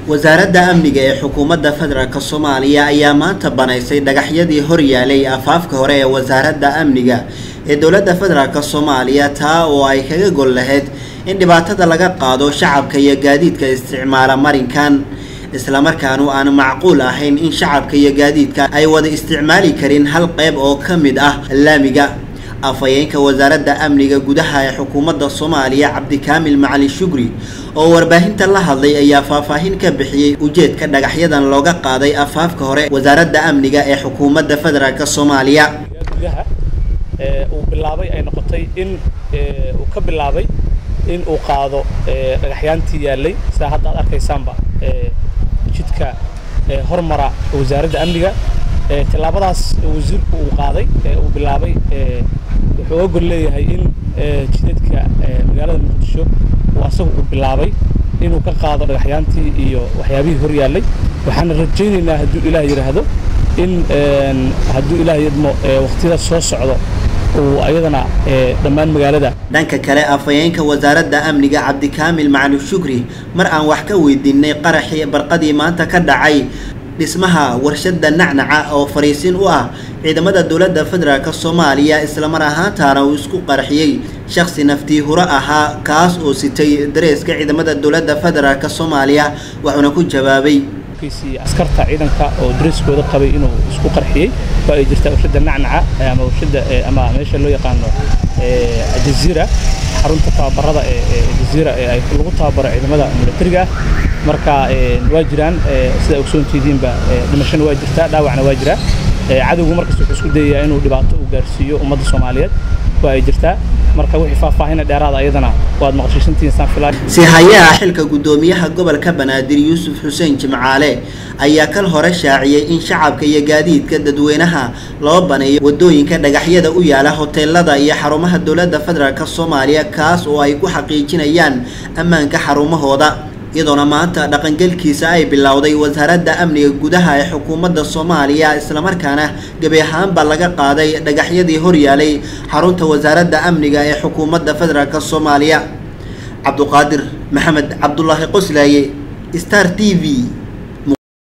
wasaaradda amniga ee xukuumadda federaalk soomaaliya ayaa maanta banaysay dhagaxyadii horyaalay afaafka hore ee wasaaradda amniga ee dowladda federaalk soomaaliya taa oo ay kaga gol lahayd in dhibaatada laga qaado shacabka iyo gaadiidka isticmaala marinkan islamarkaanu aan macquul ahayn in shacabka iyo gaadiidka ay wada isticmaali karin hal qayb oo ka mid ah laamiga afhayeenka wasaaradda amniga gudaha ee xukuumadda soomaaliya cabdikaamil macali shugri oo warbaahinta la hadlay ayaa faahfaahin ka bixiyey ujeedka dhagaxyadan looga qaaday afaafka hore wasaaradda amniga ee xukuumadda federaalk soomaaliya gudaha uu bilaabay ay noqotay in uu ka bilaabay in uu qaado dhagaxyaantii yaallay sidaa hadda aad arkaysaanba jidka hormara wasaaradda amniga tillaabadaas wasiirku uu qaaday uu bilaabay wuxuu oga gol leeyahay in jidadka magaalada muqdisho uu asagu uu bilaabay inuu ka qaado dhagaxyaantii iyo waxyaabihii hor yaallay waxaana rajaynaynaa hadduu ilaah yidhaahdo in hadduu ilaah yidmo waqtiyada soo socdo uu ayadana dhammaan magaalada dhanka kale afhayeenka wasaaradda amniga cabdikaamil macali shugri mar aan wax ka weydiinay qaraxii barqadii maanta ka dhacay dhismaha warshadda nacnaca oo fariisin u ah ciidamada dowladda federaalk soomaaliya islamar ahaantaana uu isku qarxiyey shakhsi naftii huro ahaa kaas oo sitay dareeska ciidamada dowladda federaalk soomaaliya wuxuuna ku jawaabay askarta ciidanka oo dareskooda qabay inuu isku qarxiyey waa ay jirtaa warshadda nacnaca ama warshadda ama meesha loo yaqaano jaziira xarunta tababarada ee jaziira ee ay lagu tababaro ciidamada militariga ah marka waa jiraan sida ogsoontidiinba dhimashana waa jirtaa dhaawacna waa jiraa cadowgu markasta wuxuu isku dayayaa inuu dhibaato u gaarsiiyo ummadda soomaaliyeed waa ay jirtaa marka wixii faahfaahina dheeraada ayadana waad maqashiisantihiin saan filaa si hayaha xilka guddoomiyaha gobolka banaadir yuusuf xuseen jimcaale ayaa kal hore shaaciyey in shacabka iyo gaadiidka dadweynaha loo baneeyo wadooyinka dhagaxyada u yaala hoteelada iyo xarumaha dowladda federaalk soomaaliya kaas oo ay ku xaqiijinayaan ammaanka xarumahooda iyadoona maanta dhaqangelkiisa ay bilowday wasaaradda amniga gudaha ee xukuumadda soomaaliya islamarkaana gebi ahaanba laga qaaday dhagaxyadii horyaalay xarunta wasaaradda amniga ee xukuumadda federaalk soomaaliya cabduqaadir maxamed cabdulaahi qoslaaye star t v